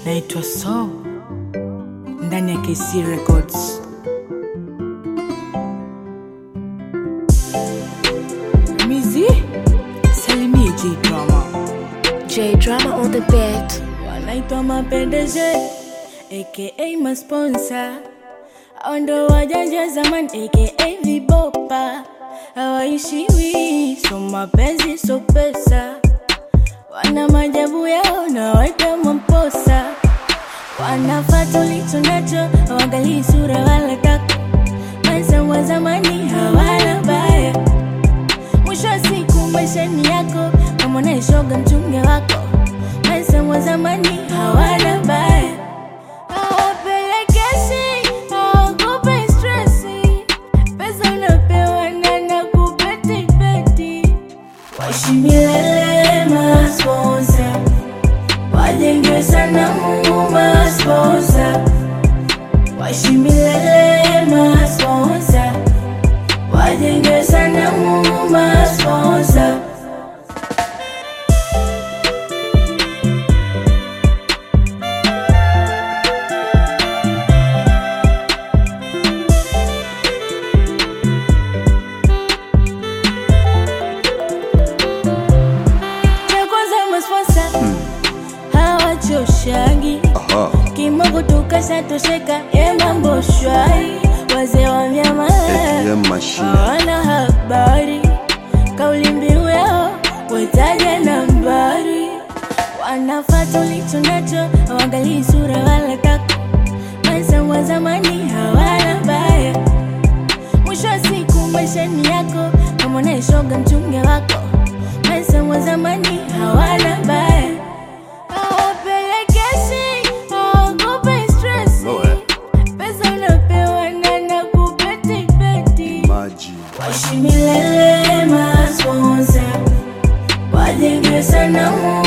naitwa So ndani ya KC Records. Mizi salimie J Drama, J Drama on the beat. wanaitwa mapendeje aka masponsa au ndo wajanja zaman aka vibopa hawaishiwi so mapenzi so pesa wana majabu yao na waita mamposa wanafata ulicho nacho hawaangalii sura wala tako maisha wa zamani hawana baya mwisho wa siku maishani yako kama unaishoga mchunge wako maisha wa zamani hawana baya hawapelekeshi hawakupi stresi pesa unapewa na nakupetipeti waishi milele masponsa wajenge sana mungu masponsa waishi milele masponsa wajenge sana mungu masponsa cha kwanza masponsa hawachoshagi Aha. kimogo tukashatosheka ye mambo shwari wazee wa vyama ATM machine. hawana habari kauli mbiu yao wetaja nambari wanafata ulicho nacho hawaangalii sura wala tako maisha wa zamani hawana baya mwisho wa siku maishani yako kama unaishoga mchunge wako maisha wa zamani hawana baya hawapelekeshi hawakupi stresi No, eh. pesa unapewa na nakupetipeti Maji. waishi milele masponsa wajenge sana Mungu